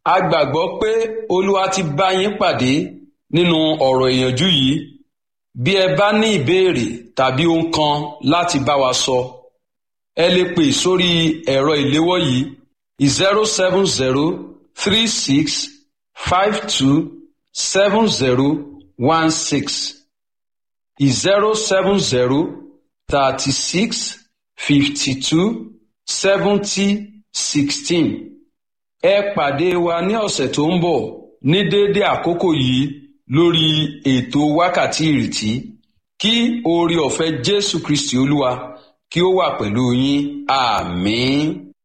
a gbàgbọ́ pé olúwa ti bá yín pàdé nínú ọ̀rọ̀ ìyànjú yìí bí ẹ bá ní ìbéèrè tàbí ohun kan láti bá wa sọ ẹ lè pè sórí ẹ̀rọ ìléwọ́ yìí zero seven zero three six five two seven zero one six zero seven zero thirty six fifty two seventy sixteen ẹ pàdé wa ní ọ̀sẹ̀ tó ń bọ̀ ní déédé àkókò yìí lórí ètò wákàtí ìrètí kí oore ọ̀fẹ́ Jésù Kristi Olúwa kí ó wà pẹ̀lú yín àmín.